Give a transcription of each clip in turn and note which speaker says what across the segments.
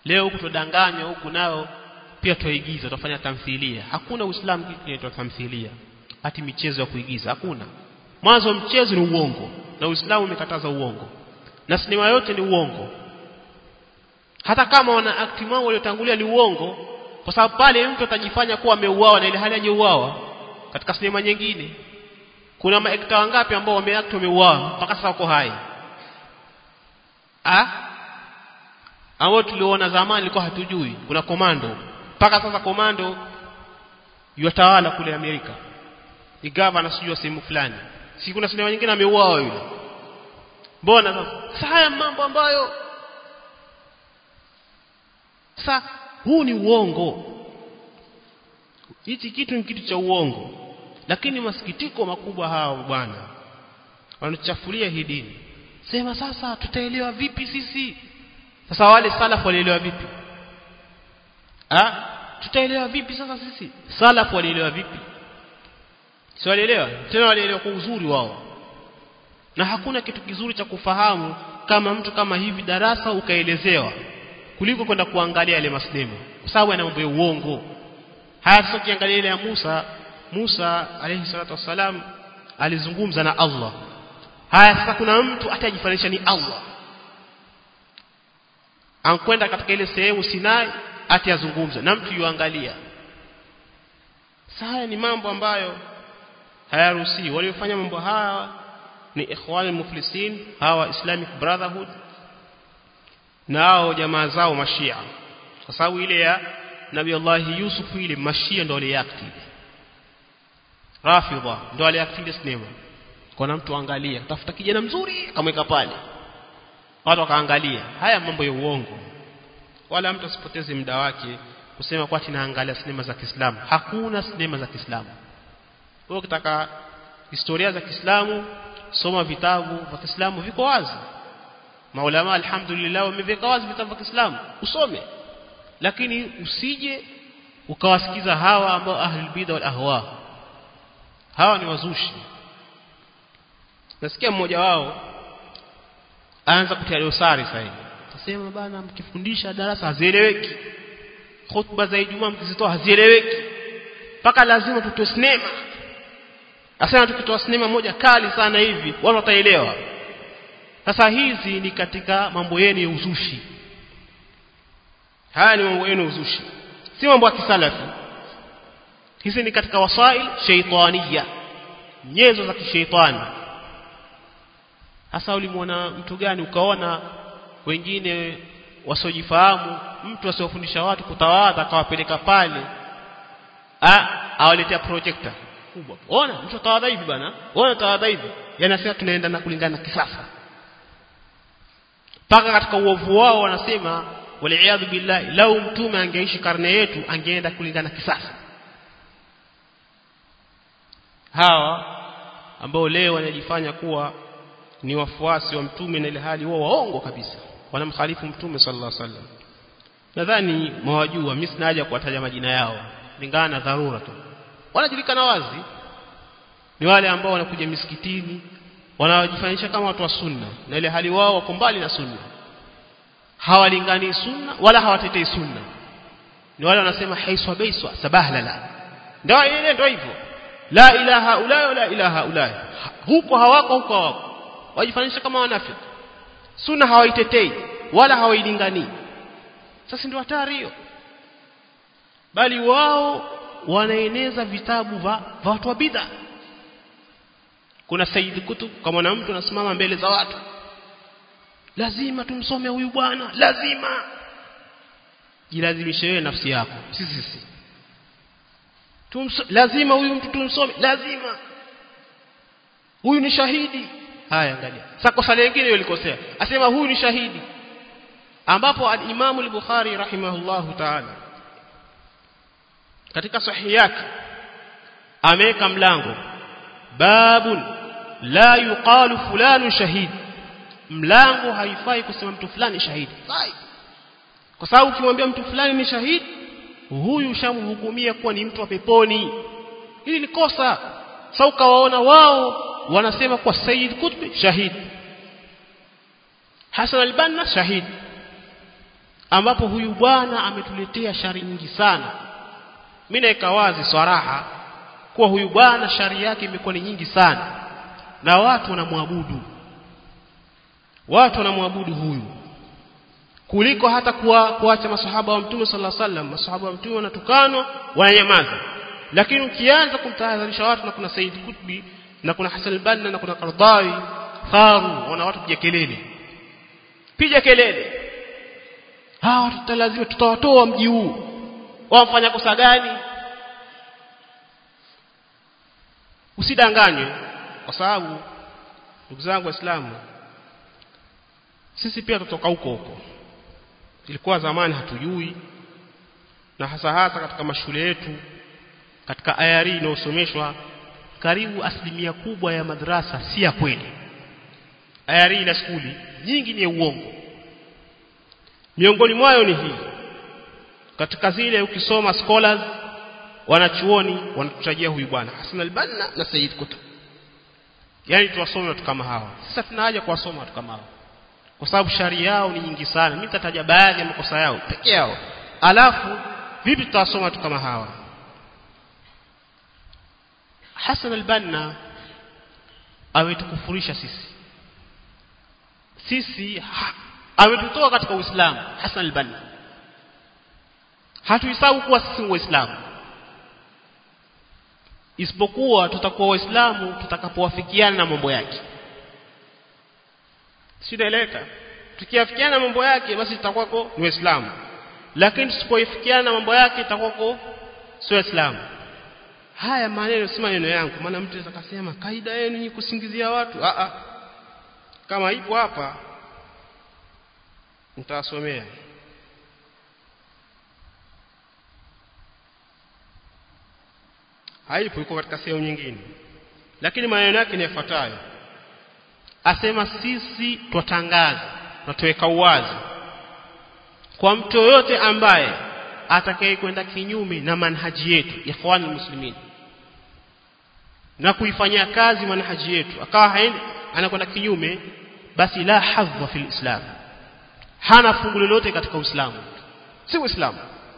Speaker 1: leo huku tudanganywa huku nao pia tuigiza tutafanya tamthilia hakuna uislamu kitu kinaitwa tamthilia hati michezo ya kuigiza hakuna mwanzo mchezo ni uongo na uislamu umekataza uongo na sinema yote ni uongo hata kama wana akti wao waliotangulia ni uongo kwa sababu pale mtu atajifanya kuwa ameuawa na ile hali hajauawa katika sinema nyingine kuna maekta wangapi ambao wameact wameuawa mpaka sasa wako hai ah ambao tuliona zamani ilikuwa hatujui kuna komando mpaka sasa komando yatawala kule Amerika ni governor sijui sehemu fulani si kuna sinema nyingine ameuawa yule mbona sasa haya mambo ambayo sasa huu ni uongo hichi kitu ni kitu cha uongo lakini masikitiko makubwa hao bwana wanachafulia hii dini sema sasa tutaelewa vipi sisi sasa wale salafu walielewa vipi ah tutaelewa vipi sasa sisi salafu walielewa vipi si walielewa tena walielewa kwa uzuri wao na hakuna kitu kizuri cha kufahamu kama mtu kama hivi darasa ukaelezewa kuliko kwenda kuangalia yale masnemo kwa sababu yana mambo ya uongo haya sasa ukiangalia ile ya Musa Musa alayhi salatu wassalam alizungumza na Allah haya sasa kuna mtu atajifanisha ni Allah ankwenda katika ile sehemu Sinai ati azungumza na mtu yuangalia sasa ni mambo ambayo hayaruhusi waliofanya mambo haya ni ikhwan muflisin hawa Islamic Brotherhood nao jamaa zao mashia kwa sababu ile ya Nabii Allah Yusuf ile mashia ndio waliakti Rafidha ndio waliakti sinema kuna mtu angalia tafuta kijana mzuri akamweka pale watu wakaangalia haya mambo ya uongo wala mtu asipoteze muda wake kusema kwa tunaangalia sinema za Kiislamu hakuna sinema za Kiislamu wewe ukitaka historia za Kiislamu soma vitabu vya Kiislamu viko wazi maulama alhamdulillah wameviweka wazi vitabu vya Kiislamu usome lakini usije ukawasikiza hawa ambao ahlul bid'a wal ahwa hawa ni wazushi nasikia mmoja wao aanza kutia dosari sasa hivi tasema bana mkifundisha darasa hazieleweki khutba za Ijumaa mkizitoa hazieleweki mpaka lazima tutoe sinema Asema tukitoa sinema moja kali sana hivi watu wataelewa sasa hizi ni katika mambo yenu ya uzushi haya ni mambo yenu uzushi si mambo ya kisalafi hizi ni katika wasail shaitania nyenzo za kishaitani hasa ulimwona mtu gani ukaona wengine wasiojifahamu mtu asiofundisha watu kutawadha akawapeleka pale ah awaletea projector kubwa ona mtu tawadha hivi bana ona tawadha hivi yanasema tunaenda na kulingana na kisasa paka katika uovu wao wanasema waliaadhu billahi lau mtume angeishi karne yetu angeenda kulingana kisasa hawa ambao leo wanajifanya kuwa ni wafuasi wa mtume na ile hali wao waongo kabisa wanamkhalifu mtume sallallahu alaihi wasallam nadhani mwajua mimi sina haja kuwataja majina yao lingana na dharura tu wanajulikana wazi ni wale ambao wanakuja misikitini wanajifanyisha kama watu wa sunna na ile hali wao wako mbali na sunna hawalingani sunna wala hawatetei sunna ni wale wanasema haiswa baiswa sabahlala ndio ile ndio hivyo la ilaha ula wala ilaha ula huko hawako huko hawako wajifanyisha kama wanafiki sunna hawaitetei wala hawailingani sasa ndio hatari hiyo bali wao wanaeneza vitabu vya watu wa bid'a kuna Said Kutub kama na mtu anasimama mbele za watu lazima tumsome huyu bwana lazima jilazimishe wewe nafsi yako sisi sisi Tumso, lazima huyu mtu tumsome lazima huyu ni shahidi haya angalia sasa kosa lingine yolikosea asema huyu ni shahidi ambapo al-Imam al-Bukhari rahimahullahu ta'ala katika sahihi yake ameweka mlango babun la yuqalu fulanu shahid mlango haifai kusema mtu fulani shahidi sai kwa sababu ukimwambia mtu fulani ni shahidi huyu shamhukumia kuwa ni mtu wa peponi hili ni kosa sasa ukawaona wao wanasema kwa Sayyid Qutb shahid Hasan al-Banna shahid ambapo huyu bwana ametuletea shari nyingi sana mimi naeka wazi swaraha kuwa huyu bwana shari yake imekuwa ni nyingi sana na watu wanamwabudu watu wanamwabudu huyu kuliko hata kuwa, kuacha masahaba wa mtume sallallahu alaihi wasallam masahaba wa mtume wanatukanwa wananyamaza lakini ukianza kumtahadharisha watu na kuna Said Kutbi na kuna Hassan al-Banna na kuna Qardawi faru wana watu piga kelele piga kelele hawa tutalazima tutawatoa mji huu wamfanya kosa gani usidanganywe kwa sababu ndugu zangu waislamu sisi pia tutoka huko huko ilikuwa zamani hatujui na hasa hasa katika mashule yetu katika ayari inayosomeshwa karibu asilimia kubwa ya madrasa si ya kweli ayari na skuli nyingi ni ya uongo miongoni mwayo ni hii katika zile ukisoma scholars wanachuoni wanatutajia huyu bwana Hassan al-Banna na Said Qutb yani tuwasome watu kama hawa sasa tuna haja kuwasoma watu kama hawa kwa sababu sharia yao ni nyingi sana mimi nitataja baadhi ya makosa yao peke yao alafu vipi tutawasoma watu kama hawa Hassan al-Banna ametukufurisha sisi sisi ha, ametutoa katika Uislamu Hassan al-Banna hatuhesabu kuwa sisi waislamu isipokuwa tutakuwa waislamu tutakapowafikiana na mambo yake sinaeleka tukiafikiana na mambo yake basi tutakuwako ni waislamu lakini tusipoifikiana na mambo yake itakuwako sio waislamu haya maneno si maneno yangu maana mtu anaweza kusema kaida yenu ni kusingizia watu a a kama ipo hapa nitawasomea haipo iko katika sehemu nyingine lakini maneno yake ni yafuatayo asema sisi twatangaza na tuweka uwazi kwa mtu yoyote ambaye atakaye kwenda kinyume na manhaji yetu ikhwan muslimin na kuifanyia kazi manhaji yetu akawa haendi anakwenda kinyume basi la hadha fil islam hana fungu lolote katika uislamu si uislamu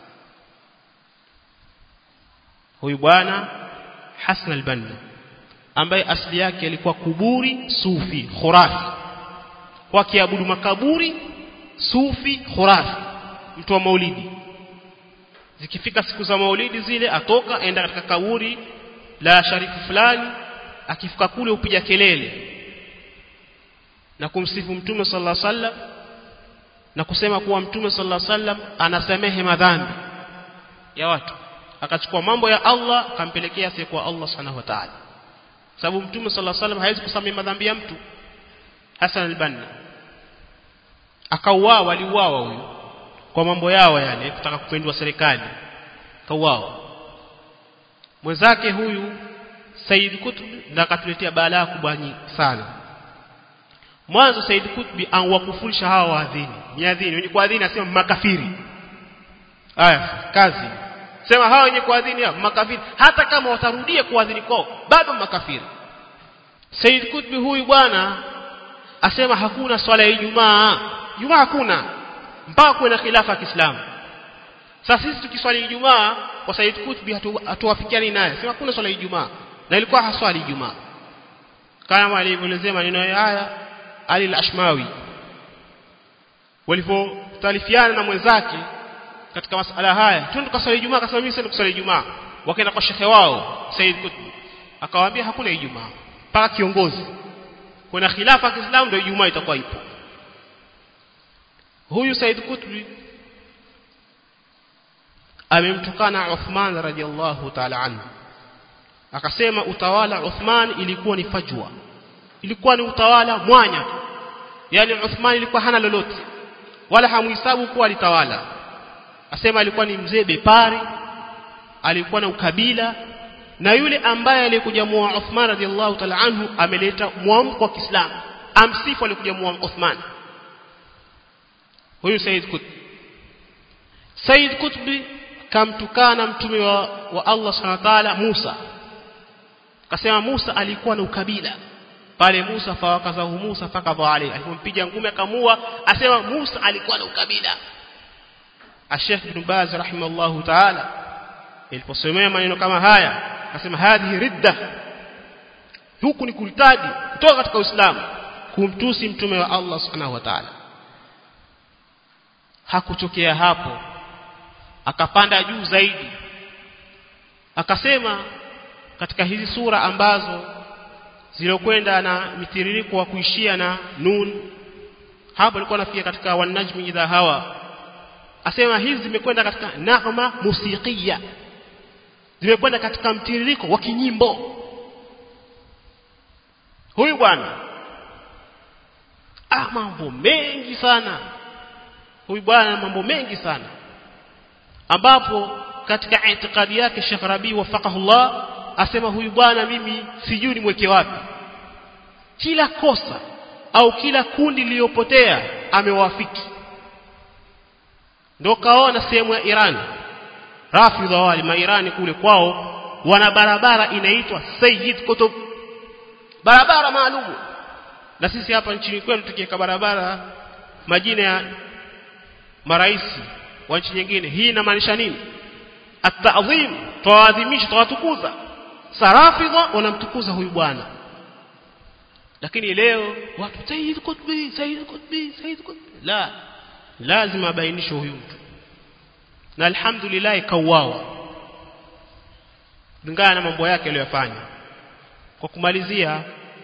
Speaker 1: huyu bwana Hassan al-Banna ambaye asili yake alikuwa kuburi sufi khurafi kwa kiabudu makaburi sufi khurafi mtu wa maulidi zikifika siku za maulidi zile atoka enda katika kaburi la sharifu fulani akifika kule upiga kelele na kumsifu mtume sallallahu alaihi wasallam na kusema kuwa mtume sallallahu alaihi wasallam anasamehe madhambi ya watu akachukua mambo ya Allah akampelekea asiyekuwa Allah subhanahu wa ta'ala sababu mtume sallallahu alaihi wasallam hawezi kusamehe madhambi ya mtu Hassan al-Banna akauawa waliuawa huyu kwa mambo yao yale kutaka kupendwa serikali kauawa mwenzake huyu Said Kutb ndo akatuletea balaa kubwa sana mwanzo Said Kutbi anwakufurisha hawa waadhini miadhini wenye kuadhini asema makafiri haya kazi sema hawa wenye kuadhini makafiri hata kama watarudia kuadhini kwao bado makafiri Said Kutbi huyu bwana asema hakuna swala ya Ijumaa Ijumaa hakuna mpaka kuwe na khilafa ya Kiislamu sasa sisi tukiswali Ijumaa kwa Said Kutbi hatuwafikiani naye sema hakuna swala ya Ijumaa na ilikuwa haswali Ijumaa kama alivyoelezea maneno haya Ali al-Ashmawi walipotalifiana na mwenzake katika masala haya twende tukaswali Ijumaa akasema mimi sasa kuswali Ijumaa wakaenda kwa shekhe wao Said Kutbi akawaambia hakuna Ijumaa mpaka kiongozi kuna khilafa ya Kiislamu ndio Ijumaa itakuwa ipo huyu Said Kutbi amemtukana Uthman radhiallahu ta'ala anhu akasema utawala Uthman ilikuwa ni fajwa ilikuwa ni utawala mwanya yani Uthman ilikuwa hana lolote wala hamuhesabu kuwa alitawala asema alikuwa ni mzee bepari alikuwa na ukabila na yule ambaye alikuja muoa Uthman radhiallahu ta'ala anhu ameleta mwamko wa Kiislamu amsifu alikuja muoa Uthman huyu Said Qutb Said Qutbi kamtukana mtume wa, wa Allah Subhanahu wa ta'ala Musa akasema Musa alikuwa na ukabila pale Musa fawakazahu Musa fakadha alayhi alipompiga ngumi akamua asema Musa alikuwa na ukabila Sheikh Ibn Baz rahimahullahu ta'ala iliposomea maneno kama haya akasema hadhi ridda huku ni kulitadi kutoka katika Uislamu kumtusi mtume wa Allah subhanahu wa ta'ala hakutokea hapo akapanda juu zaidi akasema katika hizi sura ambazo zilokwenda na mitiririko wa kuishia na nun hapo alikuwa nafikia katika wanajmi idha hawa asema hizi zimekwenda katika nagma musikia zimekwenda katika mtiririko wa kinyimbo huyu bwana ah mambo mengi sana huyu bwana mambo mengi sana ambapo katika itikadi yake Sheikh Rabi wafaqahullah asema huyu bwana mimi sijui nimweke wapi kila kosa au kila kundi liliyopotea amewafiki ndio kaona sehemu ya Iran Rafidha wale mairani kule kwao wana barabara inaitwa Sayyid Qutb barabara maalumu na sisi hapa nchini kwetu tukiweka barabara majina ya maraisi wa nchi nyingine hii inamaanisha nini at-ta'zim tawadhimisha tawatukuza sarafidha wanamtukuza huyu bwana lakini leo watu Sayyid Qutbi Sayyid Qutbi Sayyid Qutbi la lazima abainishwe huyu mtu na alhamdulillah kauawa kulingana na mambo yake aliyofanya kwa kumalizia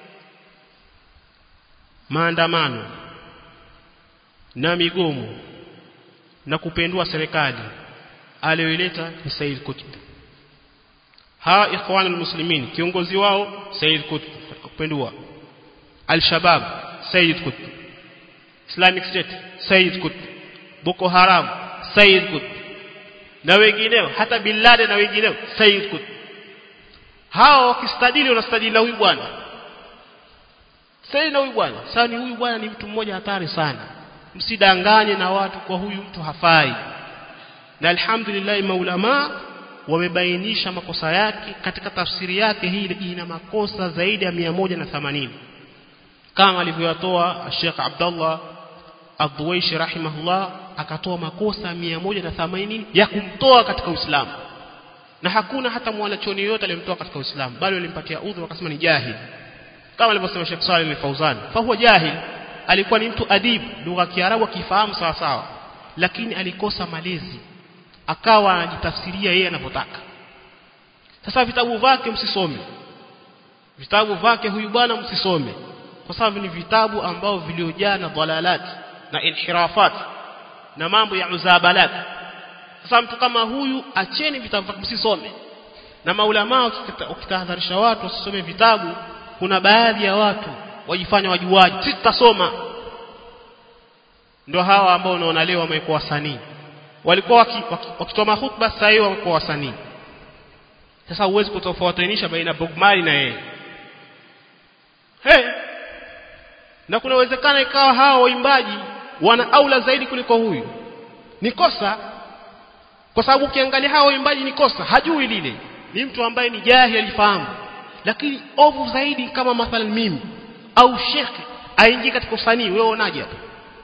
Speaker 1: maandamano na migomo na kupendua serikali aliyoileta ni Said Qutb hawa ikhwanul muslimin kiongozi wao Said Qutb kupendua al-Shabab Said Qutb Islamic State Said Qutb Boko Haram Said Qutb na wengineo hata Bin Laden na wengineo Said Qutb hao wakistadili wanastadili na huyu bwana Said na huyu bwana sasa ni huyu bwana ni mtu mmoja hatari sana msidanganye na watu kwa huyu mtu hafai na alhamdulillah maulama wamebainisha makosa yake katika tafsiri yake hii ina makosa zaidi ya 180 kama alivyotoa Sheikh Abdullah Ad-Duwaishi rahimahullah akatoa makosa 180 ya kumtoa katika Uislamu na hakuna hata mwanachoni yote aliyemtoa katika Uislamu bali walimpatia udhuru wakasema ni jahil kama alivyosema Sheikh Saleh al-Fauzan fa huwa jahil alikuwa ni mtu adib lugha ya Kiarabu akifahamu sawa sawa lakini alikosa malezi akawa anajitafsiria yeye anavyotaka sasa vitabu vyake msisome vitabu vyake huyu bwana msisome kwa sababu ni vitabu ambao viliojaa na dhalalat na inhirafat na mambo ya uzabalat sasa mtu kama huyu acheni vitabu vyake msisome na maulama ukitahadharisha watu wasisome vitabu kuna baadhi ya watu wajifanya wajuaji sisi tutasoma ndio hawa ambao unaona leo wamekuwa wasanii walikuwa wakitoa waki, waki hutuba sasa hivi wamekuwa wasanii sasa huwezi kutofautisha baina Bob Marley na yeye hey. na kuna uwezekano ikawa hawa waimbaji wana aula zaidi kuliko huyu ni kosa kwa sababu ukiangalia hawa waimbaji ni kosa hajui lile ni mtu ambaye ni jahili alifahamu lakini ovu zaidi kama mathalan mimi au shekhi aingie katika usanii wewe unaje hapa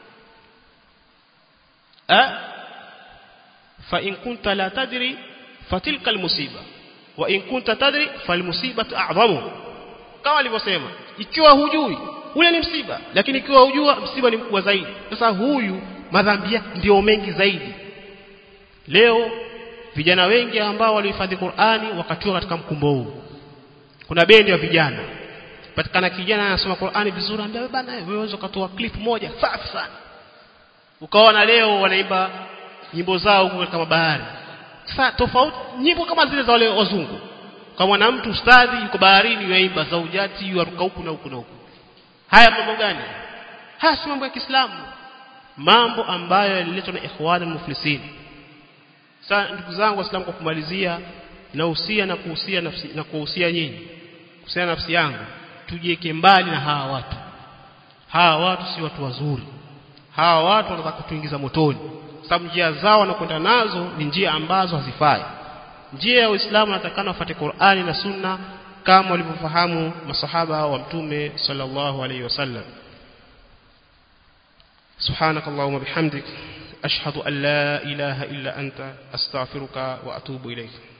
Speaker 1: eh fa in kunta la tadri fatilka almusiba wa in kunta tadri falmusibatu a'zamu kama alivyosema ikiwa hujui ule ni msiba lakini ikiwa hujua msiba ni mkubwa zaidi sasa huyu madhambi yake ndio mengi zaidi leo vijana wengi ambao walihifadhi Qur'ani wakatiwa katika mkumbo huu kuna bendi ya vijana patikana kijana anasoma Qur'ani vizuri anambia bana wewe unaweza kutoa clip moja safi sana ukaona leo wanaimba nyimbo zao huko katika bahari sasa tofauti nyimbo kama zile za wale wazungu kama na mtu ustadhi yuko baharini yaimba zaujati yuaruka huku na huku na huku haya mambo gani haya si mambo ya Kiislamu mambo ambayo yaliletwa na ikhwan al-muflisin sasa ndugu zangu waislamu kwa kumalizia nahusia na kuhusia nafsi na kuhusia nyinyi kuhusia nafsi yangu tujieke mbali na hawa watu hawa watu si watu wazuri hawa watu wanataka kutuingiza motoni sababu njia zao wanakwenda nazo ni njia ambazo hazifai njia ya Uislamu natakana wafuate Qur'ani na Sunna kama walivyofahamu masahaba wa mtume sallallahu alayhi wasallam subhanakallahumma bihamdik ashhadu an la ilaha illa anta astaghfiruka wa atubu ilayk